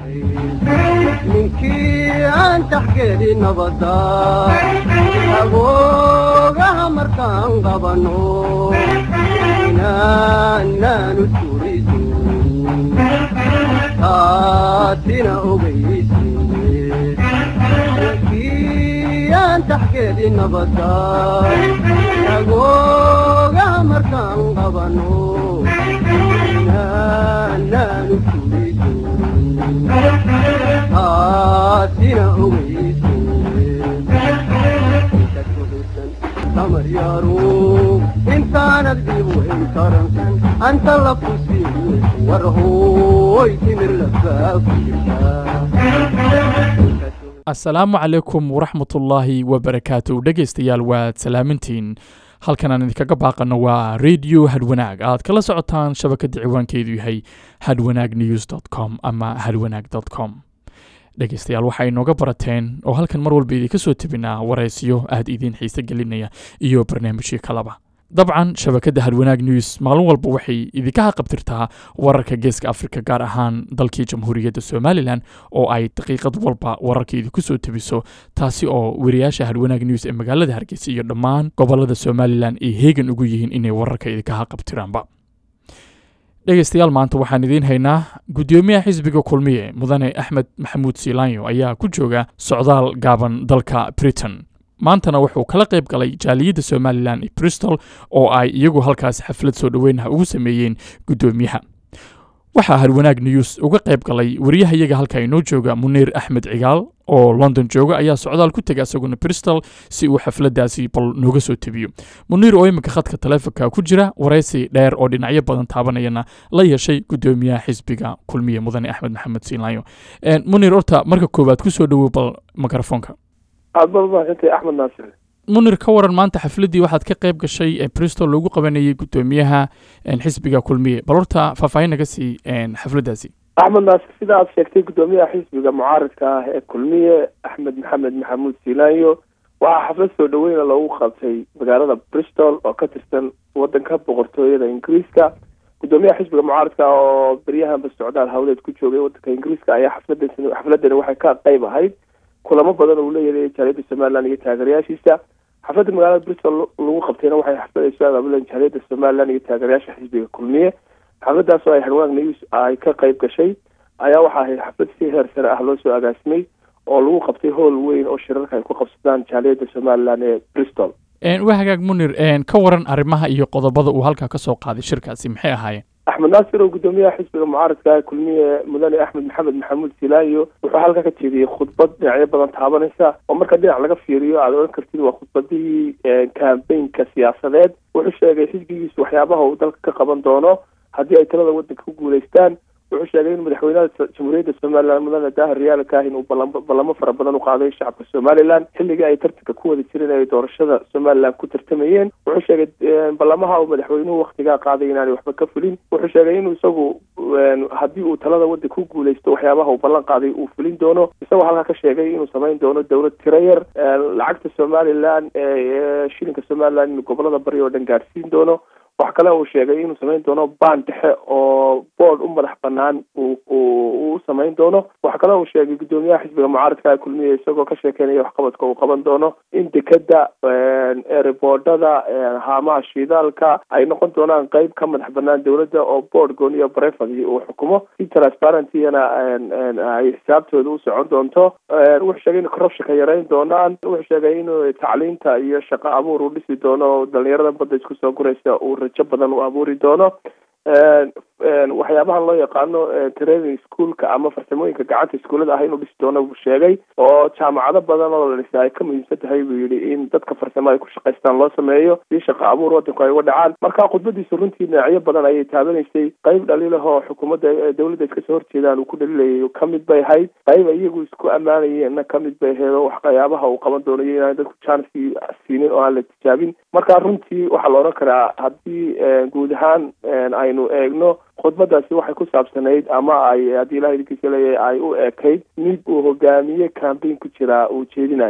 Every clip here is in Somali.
ninkii aan taxgeeli nabada agoogaha markaan qabano inaanaanu turiso taasina ogeyse ninkii aan taxgeeli nabada agoogaha markaan qabano inaanaanu turiso taasina ogeyse damaryaaro intaanad dhib weyn taransan anta la kusiin war hooy timir asalaamu calaykum waraxmatullaahi wabarakaatu dhegaystayaal waad salaamintiin halkan aan idinkaga baaqano waa radio hadwanaag aad kala socotaan shabakadda ciwaankeedu yahay hadwanaag news com ama hadwanaag com dhegaystayaal waxa inooga barateen oo halkan mar walba idinka soo tebinaa waraysiyo aad idiin xiise gelinaya iyo barnaamijyo kalaba dabcan shabakadda hadwanaag news maalin walba waxay idinka haqabtirtaa wararka geeska afrika gaar ahaan dalkii jamhuuriyadda somalilan oo ay daqiiqad walba wararka idinku soo tebiso taasi oo weriyaasha hadwanaag news ee magaalada hargeysa iyo dhammaan gobolada somalilan ay heegan ugu yihiin inay wararka idinka haqabtiraanba dhegaystayaal maanta waxaan idiin haynaa guddoomiyaha xisbiga kulmiye mudane axmed maxamuud siilaanyo ayaa ku jooga socdaal gaaban dalka britain maantana wuxuu kala qayb galay jaaliyadda somalilan iyo bristol oo ay iyagu halkaas xaflad soo dhoweynaha ugu sameeyeen guddoomiyaha waxaa hadwanaag news uga qayb galay wariyahayaga halka inoo jooga muniir axmed cigaal oo london jooga ayaa socdaal ku tegay isaguna bristol si uu xafladaasi bal nooga soo tebiyo muniir oo iminka khadka taleefonka ku jira waraysi dheer oo dhinacyo badan taabanayana la yeeshay guddoomiyaha xisbiga kulmiye mudane axmed maxamed siinlaayo muniir horta marka koowaad kusoo dhowow bal mikrofoonka aad baad umahadsantay axmed naasir munir ka waran maanta xafladdii waxaad ka qayb gashay ee bristol loogu qabanayay guddoomiyaha xisbiga kulmiye bal horta faahfaahin naga sii xafladdaasi axmed naasir sida aad sheegtay guddoomiyaha xisbiga mucaaridka ah ee kulmiye axmed maxamed maxamuud siilaanyo waxaa xaflad soo dhaweyna loogu qabtay magaalada bristol oo ka tirsan wadanka boqortooyada ingiriiska guddoomiyaha xisbiga mucaaridka oo beryahanba socdaal hawleed ku joogay wadanka ingiriiska ayaa xaflada xafladani waxay ka qayb ahayd kulamo badan uu leeyahay jaaliyadda somalilan iyo taageerayaashiisa xafladda magaalada bristol lagu qabtayna waxay xaflad ay soo abaabuleen jaaliyadda somalilan iyo taageerayaasha xisbiga kulmiye xafladaas oo ay hadwanaag news ay ka qayb gashay ayaa waxa ahayd xaflad si heer sare ah loo soo agaasimay oo lagu qabtay howl weyn oo shirarka ay ku qabsadaan jaaliyadda somalilan ee bristol waa hagaag munir ka waran arrimaha iyo qodobada uu halkaa ka soo qaaday shirkaasi maxay ahaayeen axmed naasir oo guddoomiyaha xisbiga mucaaradka kulmiye mudane axmed maxamed maxamuud silaayo wuxuu halkaa ka jeediyey khudbad dhinacyo badan taabanaysa oo marka dhinac laga fiiriyo aad odhan kartid waa khudbadihii kambaynka siyaasadeed wuxuu sheegay xisbigiisu waxyaabaha uu dalka ka qaban doono haddii ay talada waddanka ku guulaystaan wuxuu sheegay in madaxweynaha jamhuuriyadda somalilan mudane daahir riyaal kaahin uu ballamo fara badan u qaaday shacabka somalilan xilligii ay tartanka ku wada jireen ay doorashada somalilan ku tartamayeen wuxuu sheegay ballamaha uu madaxweynuhu waktigaa qaaday inaanay waxba ka fulin wuxuu sheegay inuu isagu haddii uu talada waddanka ku guulaysto waxyaabaha uu ballan qaaday uu fulin doono isagoo halkaa ka sheegay inuu samayn doono dowlad tiro yar lacagta somalilan shilinka somalilan inuu gobolada bari oo dhan gaadhsiin doono wax kale uu sheegay inuu samayn doono baan dhexe oo boord u madax banaan u samayn doono wax kale uu sheegay guddoomiyaha xisbiga mucaaradka kulmiye isagoo ka sheekeynaya waxqabadka uu qaban doono in dekeda ereboodhada haamaha shidaalka ay noqon doonaan qeyb ka madax banaan dowladda oo boord gooniyo brefadi uu xukumo si transparencyana ay xisaabtooda u socon doonto wuxuu sheegay in corruptionka yarayn doonaan wuxuu sheegay inuu tacliinta iyo shaqo abuur uu dhisi doono dhalinyarada badda isku soo guraysa uu rajo badan u abuuri doono waxyaabahan loo yaqaano training schoolka ama farsamooyinka gacanta iskuullada ah inuu dhisi doono buu sheegay oo jaamacado badan oo la dhisay ay ka muhiimsan tahay buu yidhi in dadka farsamo ay ku shaqaystaan loo sameeyo si shaqo abuur wadanku ay uga dhacaan marka khudbadiisu runtii dhinacyo badan ayay taabanaysay qayb dhaliilahoo xukuumadda dowladda iska soo horjeedaan uu ku dhaliilayay kamid bay ahayd qayb iyagu isku ammaanayeenna kamid bay ahayd oo waxyaabaha uu qaban doonayo inaan dadku janski siinin oo aan la tijaabin marka runtii waxaa la odhan karaa haddii guud ahaan aynu eegno khudbadaasi waxay ku saabsanayd ama ay haddii ilaha idinkiisa leeyahay ay u ekayd mid uu hogaamiye cambain ku jiraa uu jeedinayo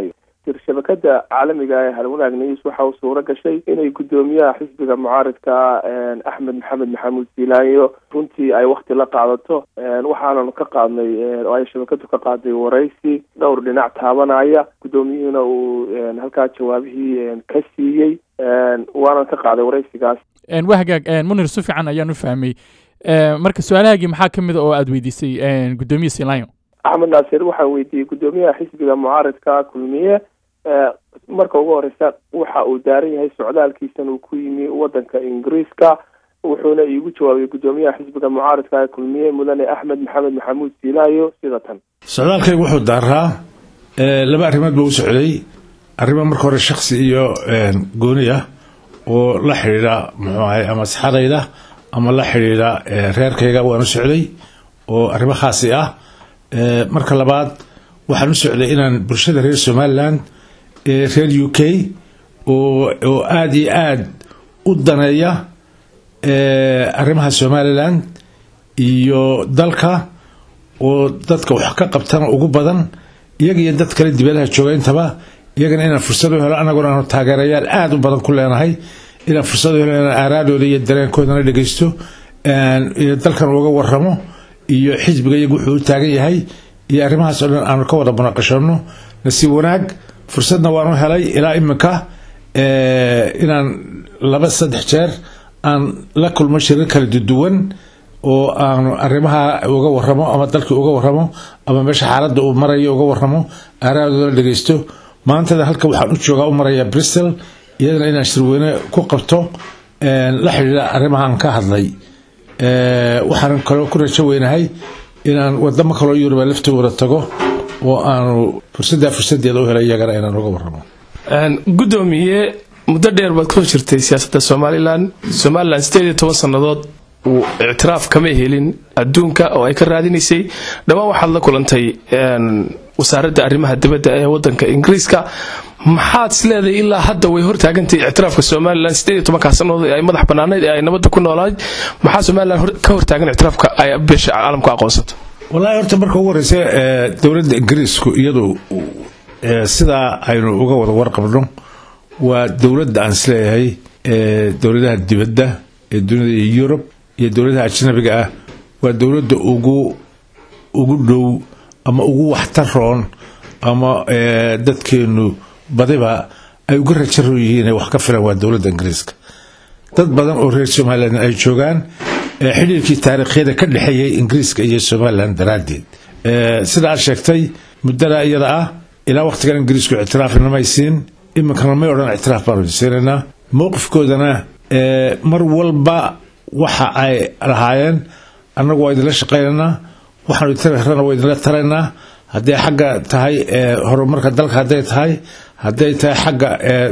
shabakada caalamiga ee halwanaag news waxa uu suuro gashay inay guddoomiyaha xisbiga mucaaridka axmed maxamed maxamuud siilaayo runtii ay wakti la qaadato waxaananu ka qaadnay oo ay shabakadu ka qaaday waraysi dhowr dhinac taabanaya guddoomiyuhuna uu halkaa jawaabihii ka siiyey waanan ka qaaday waraysigaas waa hagaag munir si fiican ayaan u fahmay marka su-aalahaagii maxaa ka mid a oo aada weydiisay guddoomiye silayo axmed naasir waxaan weydiiyey guddoomiyaha xisbiga mucaaridka kulmiye marka ugu horeysa waxa uu daaran yahay socdaalkiisan uu ku yimi wadanka ingiriiska wuxuuna iigu jawaabay guddoomiyaha xisbiga mucaaridka ee kulmiye mudane axmed maxamed maxamuud siilaayo sida tan socdaalkaygu wuxuu daaraa laba arrimood buu u socday arrimo marka hore shaksi iyo gooni ah oo la xidhiidha muxuu ahay ama saxadayda ama la xidhiidha reerkayga waan u socday oo arrimo khaasi ah marka labaad waxaan u socday inaan bulshada reer somalilan ee reer u k oo aada iyo aada u daneeya arrimaha somalilan iyo dalka oo dadka wax ka qabtana ugu badan iyaga iyo dad kale dibadaha jooga intaba iyagana inaan fursad u helo anaguna aanu taageerayaal aada u badan ku leenahay inaan fursad u helo inaan aaraadooda iyo dareenkoodana dhegeysto dalkan uga waramo iyo xisbiga iyagu wuxuu u taagan yahay iyo arrimahaas oo dhan aanu ka wada munaqashano nasiib wanaag fursadna waanu helay ilaa iminka inaan laba saddex jeer aan la kulmo shirar kala duduwan oo aanu arrimaha uga waramo ama dalkii uga waramo ama meesha xaaladda uu marayo uga waramo aaraadooda dhegeysto maantada halka waxaan u joogaa u marayaa bristol iyadana inaan shirweyne ku qabto la xidhiidha arrimahaan ka hadlay waxaan kaloo ku rajo weynahay inaan wadamo kaloo yuruba laftooda tago oo aanu fursaddaa fursadeeda u helay iyagana inaan uga waramo guddoomiye muddo dheer baad ka hor jirtay siyaasadda somalilan somalilan sideed iyo toban sannadood uu ictiraaf kama helin adduunka oo ay ka raadinaysay dhowaan waxaad la kulantay wasaaradda arrimaha dibadda ee wadanka ingiriiska maxaad isleedahay ilaa hadda way hortaagantay ictiraafka somalilan sideed iyo tobankaa sannadood ee ay madax bannaanayd ee ay nabadda ku noolayd maxaa somalilan ka hortaagan ictiraafka ay beesha caalamku aqoonsato wallaahi horta marka ugu horeysa dowladda ingiriisku iyadu sidaa aynu uga wada warqabno waa dowladda aan isleeyahay dowladaha dibadda ee dunida iyo yurub iyo dowladaha ajnabiga ah waa dowladda ugu ugu dhow ama ugu waxtaroon ama dadkeenu badiba ay uga rajaroon yihiin wax ka filan waa dowladda ingiriiska dad badan oo reer somalilan ay joogaan xidhiirkii taariikhyada ka dhexeeyay ingiriiska iyo somalilan daraaddeed sida aad sheegtay muddada iyada ah ilaa waqtigan ingiriisku ictiraafna may siin iminkana may odhan ictiraaf baanu siinaynaa mowqifkoodana mar walba waxa ay lahaayeen annagu waa idinla shaqaynaynaa waxaanu itarana waa idinla taraynaa hadday xagga tahay horumarka dalka hadday tahay hadday tahay xagga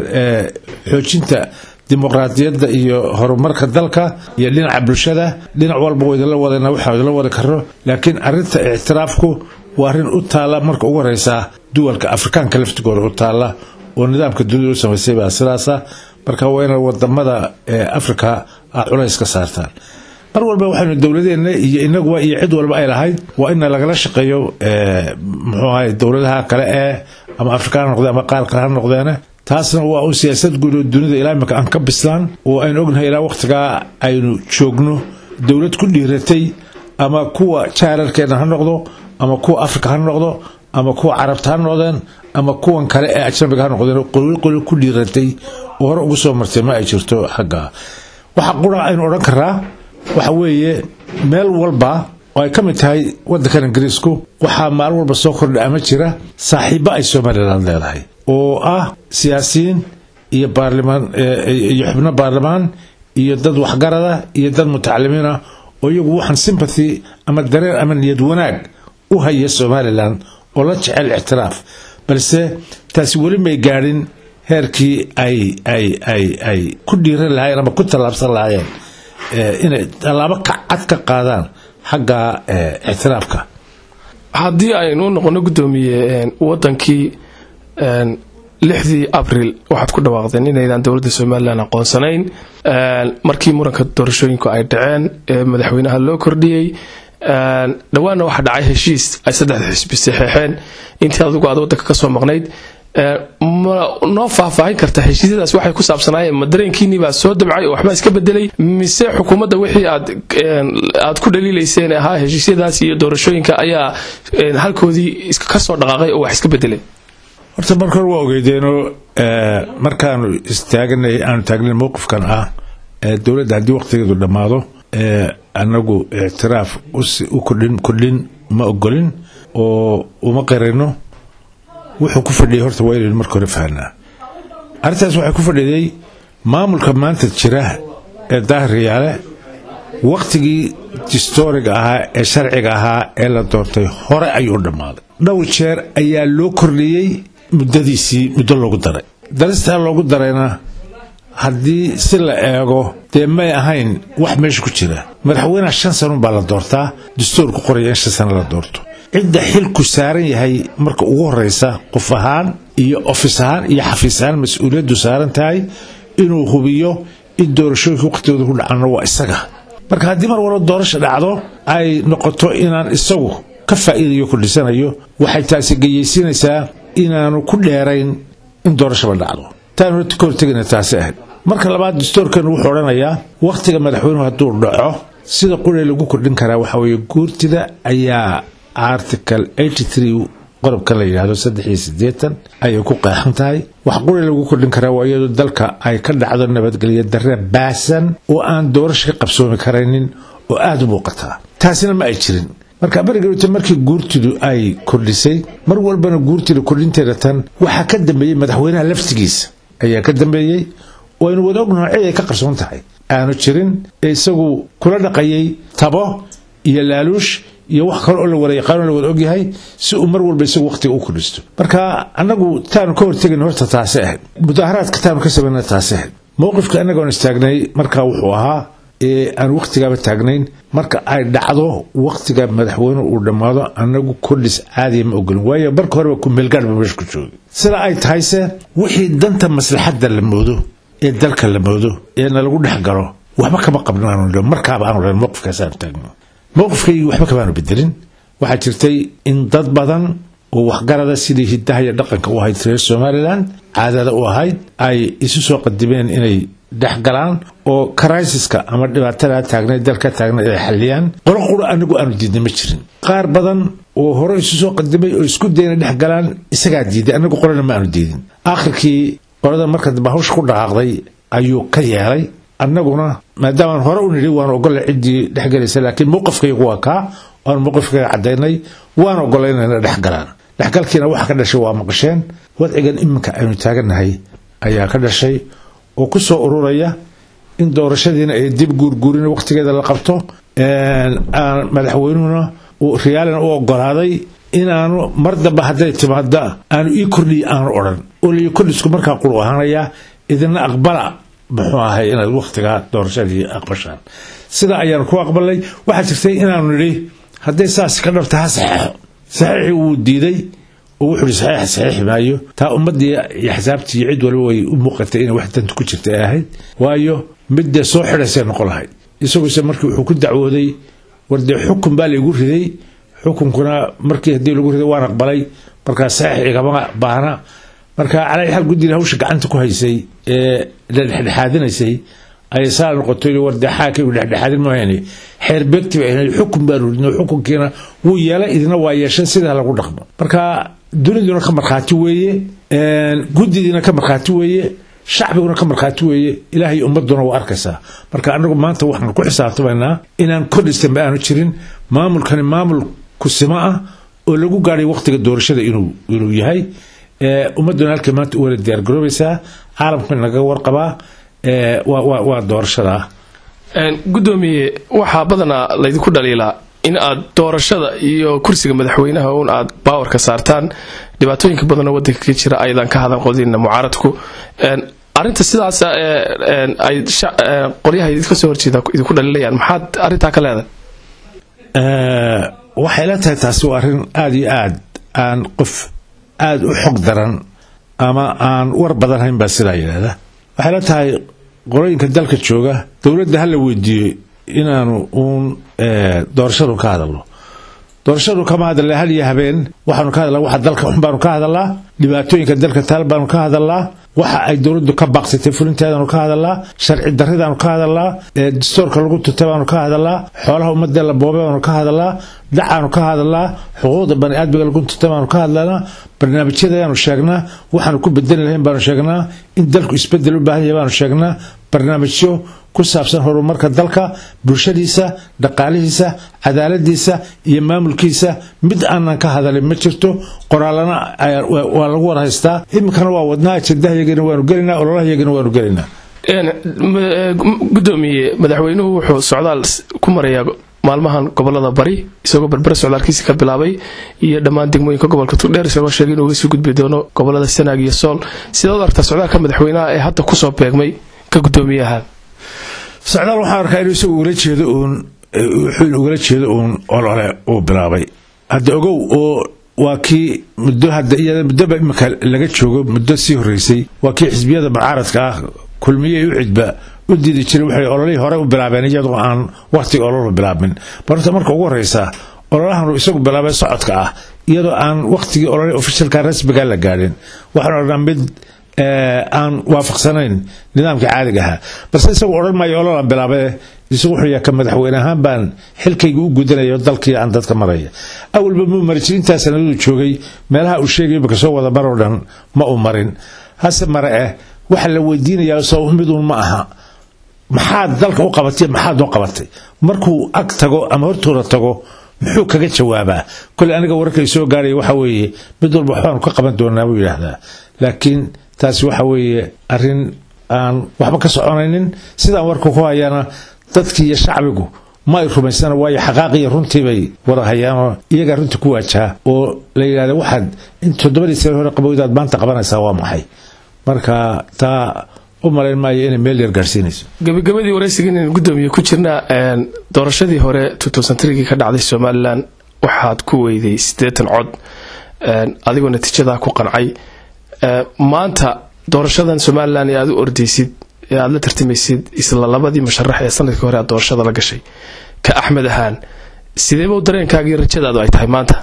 xoojinta dimuqraadiyadda iyo horumarka dalka iyo dhinaca bulshada dhinac walba waa idinla wadana waxaa idinla wadi karo laakiin arinta ictiraafku waa arrin u taalla marka ugu horeysa duwalka afrikaanka laftigooda u taalla oo nidaamka dunida u samaysay baa sidaasa marka waa ina wadamada africa a culays ka saartaan mar walba waxaynu dowladeenna iyo inaguba iyo cid walba ay lahayd waa ina lagala shaqeeyo muxuu ahay dowladaha kale ee ama afrika ha noqdeen ama qaar kale ha noqdeene taasna waa u siyaasad guud oo dunida ilaa imika aan ka bislaan oo aynu ognahay ilaa waqtigaa aynu joogno dowlad ku dhiiratay ama kuwa jaararkeena ha noqdo ama kuwa afrika ha noqdo ama kuwa carabta ha noqdeen ama kuwan kale ee ajnabiga ha noqdeen qoli qoli ku dhiiratay oo hore ugu soo martay ma ay jirto xagga waxa qura aynu odhan karaa waxa weeye meel walba oo ay ka mid tahay wadankan ingiriisku waxaa maalin walba soo kordha ama jira saaxiibo ay somalilan leedahay oo ah siyaasiyiin iyo baarlimaan iyo xubno baarlamaan iyo dad waxgarada iyo dad mutacalimiin ah oo iyagu waxaan sympathy ama dareen ama niyad wanaag u haya somalilan oo la jecel ictiraaf balse taasi weli may gaadhin heerkii ay ay ay ay ku dhiiran lahaayeen ama ku tallaabsan lahaayeen inay tallaabo cad ka qaadaan xagga ictiraafka haddii aynu noqono guddoomiye wadankii lixdii abril waxaad ku dhawaaqdeen inaydaan dowladda somalilan aqoonsanayn markii muranka doorashooyinku ay dhaceen ee madaxweynaha loo kordhiyey dhowaanna waxaa dhacay heshiis ay saddexda xisbi saxeexeen intii adigu aad wadanka kasoo maqnayd ma noo faahfaahin karta heshiisyadaas waxay ku saabsanaayeen ma dareenkiinii baa soo dabcay oo waxbaa iska bedelay mise xukuumadda wixii aad aad ku dhaliilayseen ahaa heshiisyadaas iyo doorashooyinka ayaa halkoodii ka soo dhaqaaqay oo wax iska bedelay horta marka hore waa ogeydeeno markaanu istaaganay aanu taagnay mowqifkan ah dowladda haddii waqtigeedu dhammaado annagu ictiraaf u kordhin kordhin ma ogolin oo uma qirayno wuxuu ku fadhiyay horta waa inaynu marka hore fahanaa arrintaas waxay ku fadhiday maamulka maanta jira ee daahiriyaale wakhtigii distooriga ahaa ee sharciga ahaa ee la doortay hore ayuu dhammaaday dhowr jeer ayaa loo kordhiyey muddadiisii muddo loogu daray daristaa loogu darayna haddii si la eego dee may ahayn wax meesha ku jira madaxweyneha shan sanun baa la doortaa dastuurku qoraya in shan sano la doorto cidda xilku saaran yahay marka ugu horeysa qof ahaan iyo ofis ahaan iyo xafiis ahaan mas-uuliyaddu saaran tahay inuu hubiyo in doorashooyinka waqtigooda ku dhacana waa isaga marka haddii mar walba doorasha dhacdo ay noqoto inaan isagu ka faa'iidayo kordhisanayo waxay taasi geyeysiinaysaa inaanu ku dheerayn in doorashaba dhacdo taanu horta ka hortegayna taasi ahayd marka labaad dastuurkeenu wuxuu odhanayaa wakhtiga madaxweynuhu hadduu dhaco sida quree lagu kordhin karaa waxaa weeye guurtida ayaa article qodobkan la yidhaahdo saddex iyo siddeetan ayay ku qeexan tahay wax quri lagu kordhin karaa waa iyadoo dalka ay ka dhacdo nabadgelyo darre baasan oo aan doorasha ka qabsoomi karaynin oo aada u muuqataa taasina ma ay jirin marka barigarute markii guurtidu ay kordhisay mar walbana guurtida kordhinteeda tan waxaa ka dambeeyey madaxweynaha laftigiisa ayaa ka dambeeyey oo aynu wada ognaho cid ay ka qarsoon tahay aanu jirin ee isagu kula dhaqayay tabo iyo laaluush iyo wax kale oo la wada yaqaano la wada ogyahay si uu mar walba isagu waqtiga u kordhisto marka annagu taanu ka hortegin horta taasi ahayd mudaaharaadka taanu ka samayna taasi ahayd mowqifka annagoon istaagnay markaa wuxuu ahaa ee aan waqtigaaba taagnayn marka ay dhacdo waqtiga madaxweyne uu dhammaado annagu kordhis caadiya ma ogolin waayo marka horeba kumeelgaadh ba meesha ku joogay sida ay tahayse wixii danta maslaxadda la moodo ee dalka la moodo ee nalagu dhex galo waxba kama qabnaanu markaaba aanu len mowqifkaas aanu taagno mowqifkaygii waxba kamaanu bedelin waxaa jirtay in dad badan oo waxgarada sidii hidaha iyo dhaqanka u ahayd reer somalilan caadada u ahayd ay isu soo qadimeen inay dhex galaan oo criisiska ama dhibaatada taagnay dalka taagnay ay xaliyaan qolo qura anigu aanu diidnay ma jirin qaar badan oo hore isu soo qadimay oo isku dayna dhex galaan isagaa diiday anagu qolana ma aanu diidin aakhirkii qolada marka dambe hawsha ku dhaqaaqday ayuu ka yeelay annaguna maadaamaan hore u nidhi waan ogola ciddii dhexgelaysa laakiin mowqifkaygu waa kaa waanu mowqifkayga caddaynay waan ogolaynayna dhex galaan dhexgalkiina waxa ka dhashay waa maqasheen wadcigan iminka aynu taagannahay ayaa ka dhashay oo ku soo ururaya in doorashadiina ay dib guurguurin waqtigeeda la qabto madaxweynuhuna riyaalina u ogolaaday inaanu mar dambe hadday timaada aanu ii kordhiya aanu odhan oo lai kordhisku markaa quru ahaanayaa idina aqbala muxuu ahay inaad waqtigaa doorashadii aqbashaan sidaa ayaanu ku aqbalnay waxaa jirtay inaanu nidhi hadday saas ka dhabta ha saxeexo saxiixii wuu diiday oo wuxuu ihi saxiix saxiixi maayo taa ummaddii iyo xisaabtii iyo cid waliba way u muuqatay inay wax danta ku jirta ay ahayd waayo middee soo xidhaysay noqon lahayd isaguse markii wuxuu ku dacwooday war dee xukun baa laygu riday xukunkuna markii haddii lagu riday waan aqbalay markaa saxiix igama baahna marka calaa xal guddina hawsha gacanta ku haysay ee la dhexdhexaadinaysay ayay saa noqotay war dee xaakaygu dhexdhexaadin mahayne xeer beegti bay ahayd xukun baanu ridno xukunkiina wuu yeelay idina waa yeeshan sidaa lagu dhaqmo marka duniduna ka markhaati weeye guddidiina ka markhaati weeye shacbiguna ka markhaati weeye ilaahay ummaduna waa arkaysaa marka anagu maanta waxaan ku xisaabtamaynaa inaan kordhistanba aanu jirin maamulkani maamul kusimo ah oo lagu gaadhay waqtiga doorashada inuu yahay ummaduna halkay maanta u wala diyaargaroobaysaa caalamkana laga warqabaa waa doorashada gudoomiye waxaa badanaa laydinku dhaliilaa in aad doorashada iyo kursiga madaxweynaha un aad baawarka saartaan dhibaatooyinka badanoo wadanka ka jira aydan ka hadan qodina mucaaradku arinta sidaas ay qolyaha idinka soo horjeeda idinku dhaliilayaan maxaad arintaa ka leedahay waxay la tahay taasi waa arrin aada iyo aad aan qof aada u xog daran ama aan war badan hayn baa sidaa yidhaahda waxay la tahay qolooyinka dalka jooga dowladda ha la weydiiyo inaanu uun doorashadu ka hadalno doorashadu kama hadalna hal iyo habeen waxaanu ka hadalnaa waxa dalka xun baanu ka hadalnaa dhibaatooyinka dalka taal baanu ka hadalnaa waxa ay dowladdu ka baaqsatay fulinteedaanu ka hadalnaa sharci darridaanu ka hadalnaa dastoorka lagu tutay baanu ka hadalnaa xoolaha ummadee la boobay baanu ka hadalnaa dhacaanu ka hadalnaa xuquuqda baniaadmiga lagu tutay baanu ka hadlanaa barnaamijyadayaanu sheegnaa waxaanu ku bedeli lahayn baanu sheegnaa in dalku isbedel u baahan yahay baanu sheegnaa barnaamijyo ku saabsan horumarka dalka bulshadiisa dhaqaalihiisa cadaaladiisa iyo maamulkiisa mid aanan ka hadalin ma jirto qoraalana waa lagu war haystaa iminkana waa wadnaa ajendahayagiina waanu gelinaa ololahayagina waanu gelinaa gudoomiye madaxweynuhu wuxuu socdaal ku marayaa maalmahan gobolada bari isagoo berbera socdaalkiisi ka bilaabay iyo dhammaan degmooyinka gobolka tugdheer isagoo sheegay inuu uga sii gudbi doono gobolada sanaag iyo sool sidaad aragtaa socdaalka madaxweynaha ee hadda kusoo beegmay ka gudoomiyaha socdaal waxaan arkaa inuu isagu ugala jeedo uun wuxuu ugala jeedo uun olole uu bilaabay hadda ogow oo waa kii muddo hadda iyada muddoba imika laga joogo muddo sii horreysay waa kii xisbiyada mucaaradka ah kulmiye u cidba u diidi jiray waxay ololihii hore u bilaabeen iyadoo aan wakhtiga ololu bilaabmin barta marka ugu horreysa ololahan isagu bilaabay socodka ah iyadoo aan wakhtigii ololihii ofishalka rasmiga la gaadhin waxaan odhanaa mid aan waafaqsanayn nidaamka caadiga ahaa balse isagu odhan maayo ololaan bilaabe isagu wuxuu yahay ka madaxweyne ahaan baan xilkayga u gudanayo dalkii aan dadka maraya awalba muu mari jir intaa sanadadu joogay meelaha uu sheegayo imika soo wada maroo dhan ma uu marin hase mare eh waxa la weydiinayaa soo miduun ma aha maxaad dalka u qabatay maxaad noo qabatay markuu ag tago ama hortooda tago muxuu kaga jawaabaa kole aniga wararkay soo gaaraya waxa weeye mid walba waxbaanu ka qaban doonaa buu yidhaahdaa laakiin taasi waxa weeye arrin aan waxba ka soconaynin sidaan warka ku hayana dadkii iyo shacbigu ma ay rumaysana waayo xaqaaqiyo runtii bay wada hayaanoo iyagaa runtii ku waajaha oo la yidhahda waxaad in toddobadii sane hore qabowdaad maanta qabanaysaa waa maxay marka taa u malayn maayo inay meel yar gaarhsiinayso gabagabadii waraysiga inaynu gudoomiye ku jirnaa doorashadii hore gii ka dhacday somalilan waxaad ku weyday siddeetan cod adigoo natiijadaa ku qancay maanta doorashadan somalilan ee aad u ordaysid ee aad la tartamaysid isla labadii musharax ee sanadkii hore aad doorashada la gashay ka axmed ahaan sideeba dareenkaagii rajadaadu ay tahay maanta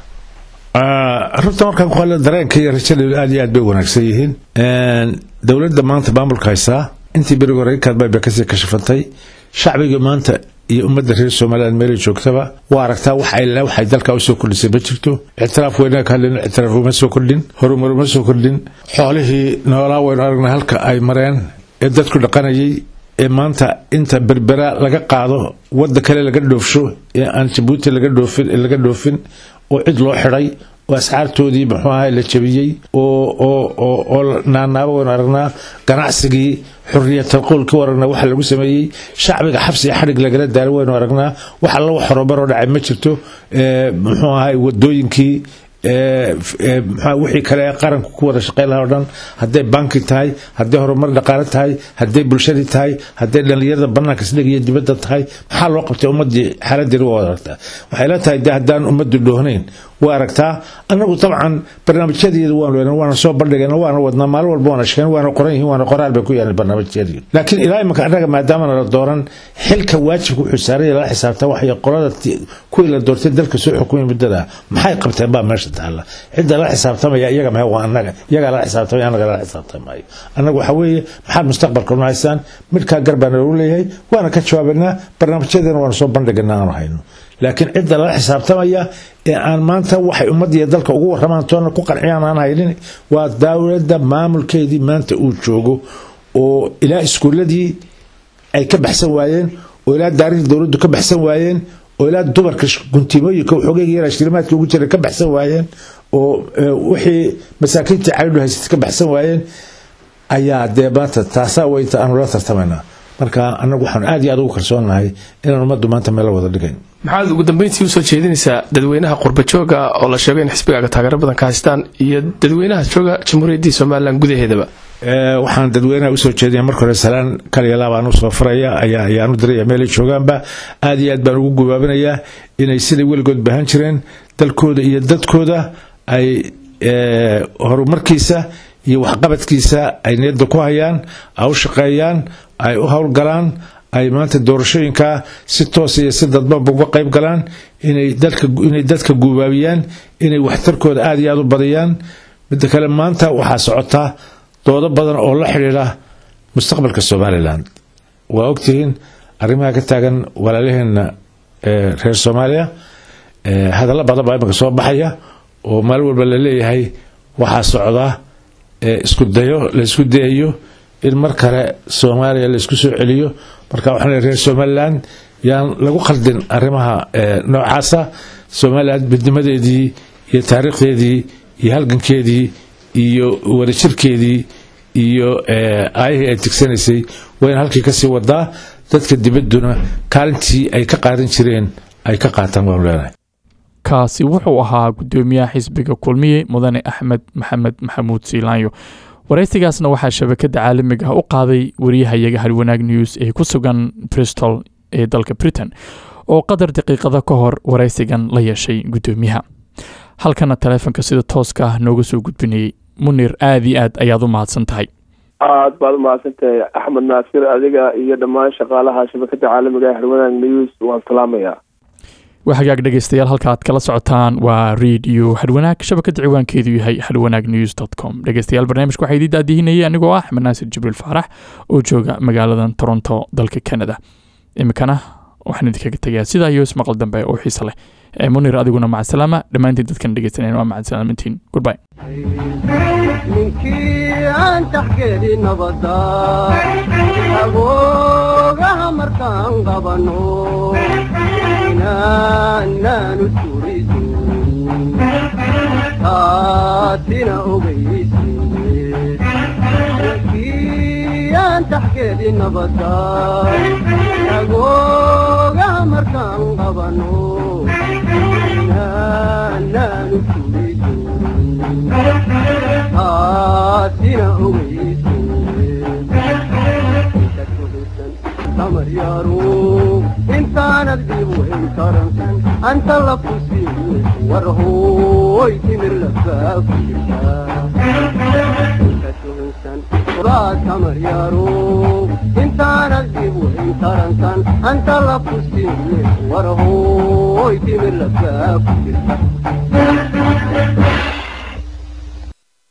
runta markaan ku hadla dareenka iyo rajada aad iyo aad bay wanaagsan yihiin dowladda maanta maamulka haysaa intii beriga hore kadbay bay kasii kashafantay shacbiga maanta iyo ummadda reer somaliland meelay joogtaba waa aragtaa wax ay waxay dalka usoo kordhisay ma jirto ictiraaf weynaga ka hadlayno ictiraaf uma soo kordhin horumar uma soo kordhin xoolihii noolaa waynu aragnay halka ay mareen ee dadku dhaqanayay ee maanta inta berbera laga qaado wadda kale laga dhoofsho ee aan jabuuti laga dhoofin laga dhoofin oo cid loo xidhay oo asxaartoodii muxuu ahay la jabiyey oo oo oo oo naanaaba waynu aragnaa ganacsigii xuriyatal qowlkii aragnaa waxa lagu sameeyey shacbiga xabsi iyo xadhig lagala daalo waynu aragnaa wax alla wax horumaroo dhacay ma jirto muxuu ahay wadooyinkii wixii kale ee qaranku ku wada shaqeyn lahaa o dhan hadday banki tahay hadday horumar dhaqaale tahay hadday bulshadii tahay hadday dhallinyarada banaanka isdhig iyo dibadda tahay maxaa loo qabtay ummadii xaaladeeni waa aragtaa waxay la tahay de haddaan ummaddu dhoohnayn waa aragtaa annagu dabcan barnaamijyadeeda waanu leena waana soo bandhigayna waana wadnaa maalin walba waana sheegn waana qoran yihiin waana qoraal bay ku yaalan barnaamijyadii laakiin ilaa imanka annaga maadaamana la dooran xilka waajibka wuxuu saaraya lala xisaabtaa waxay qolada kuwii la doortay dalka soo xukumay muddada maxay qabteen baa meesha taalla cidda la xisaabtamaya iyaga mahe waa annaga iyagaa lala xisaabtamaya annaga lala xisaabtamaayo annaga waxa weeye maxaad mustaqbalka nu haysaan midkaa garbaana lagu leeyahay waana ka jawaabanaa barnaamijyadeena waanu soo bandhiganaa aanu hayno laakiin cidda lala xisaabtamaya ee aan maanta waxay ummadiiyo dalka ugu waramaan toona ku qanciyaan aan haynin waa dowladda maamulkeedii maanta uu joogo oo ilaa iskuuladii ay ka baxsan waayeen oo ilaa daarihii dowladdu ka baxsan waayeen oo ilaa dumarka guntimooyinka xoogeyga yara shilimaadka ugu jira ka baxsan waayeen oo wixii masaakiintii calidhu haysatay ka baxsan waayeen ayaa dee maanta taasaa weyta aanu la tartamaynaa marka annagu waxaan aad iyo aad ugu kalsoonahay inaan ummaddu maanta meel wada dhigayn maxaad ugu dambeyntii usoo jeedinaysaa dadweynaha qurbajooga oo la sheego in xisbigaaga taageero badan ka haystaan iyo dadweynaha jooga jamhuuriyaddii somalilan gudaheedaba waxaan dadweynaha usoo jeedinaya marka hore salaan kaliya laabaan usoo faraya ayaa ayaan u diraya meelay joogaanba aad iyo aad baan ugu gubaabinayaa inay siday weligood baahan jireen dalkooda iyo dadkooda ay horumarkiisa iyo waxqabadkiisa ay niyadda ku hayaan ay u shaqeeyaan ay u howlgalaan ay maanta doorashooyinkaa si toos iyo si dadbanba uga qayb galaan inay dadka guubaabiyaan inay waxtarkooda aada iyo aada u badiyaan midda kale maanta waxaa socotaa doodo badan oo la xidhiidha mustaqbalka somalilan waa ogtihiin arrimaha ka taagan walaalaheenna reer soomaaliya hadallo badan baa imika soo baxaya oo maalin walba la leeyahay waxaa socda isku dayo la isku dayayo in mar kale soomaaliya la isku soo celiyo marka waxaan leeyahay reer somalilan yaan lagu khaldin arrimaha noocaasa somalilan midnimadeedii iyo taariikhdeedii iyo halgankeedii iyo wadajirkeedii iyo aayihii ay tigsanaysay waa in halkii kasii wadaa dadka dibadduna kaalintii ay ka qaadan jireen ay ka qaataan waanu leenahay kaasi wuxuu ahaa guddoomiyaha xisbiga kulmiye mudane axmed maxamed maxamuud siilaanyo waraysigaasna waxaa shabakada caalamiga ah u qaaday wariyahayaga harwanaag news ee ku sugan bristol ee dalka britain oo qadar daqiiqada ka hor waraysigan la yeeshay guddoomiyaha halkana taleefonka sida tooska ah nooga soo gudbinayay munir aada iyo aad ayaad u mahadsan tahay aad baad umahadsantahay axmed naasir adiga iyo dhammaan shaqaalaha shabakada caalamiga ee harwanaag news waan salaamayaa waa hagaag dhegeystayaal halka aad kala socotaan waa radio hadwanaag shabakada ciwaankeedu yahay hadwanaag news dt com dhegeystayaal barnaamijka waxaa idii daadihinayay anigoo ah axmed naasir jibriil faarax oo jooga magaaladan toronto dalka canada iminkana waxaan idinkaga tegayaa sidaa iyo ismaqal dambe oo xiise leh ee munir adiguna macasalaama dhammaantiin dadkan dhegeysaneen waa macasalaamintiin goodbye ninkii aan taxgeedi nabada agoogaha markaan qabano inaanaanu turiso taasina ogeyse ninkii aan taxgeedi nabada agoogaha markaan qabano inaanaanu turiso taasina ogeyse tamaryaaro intaanad dhibu intaransan anta la kusiiye war hooy timir lafaa ku jirta tamaryaaro intaanad dhibu intaransan anta la kusiiye war hooy timir lafaa ku jirta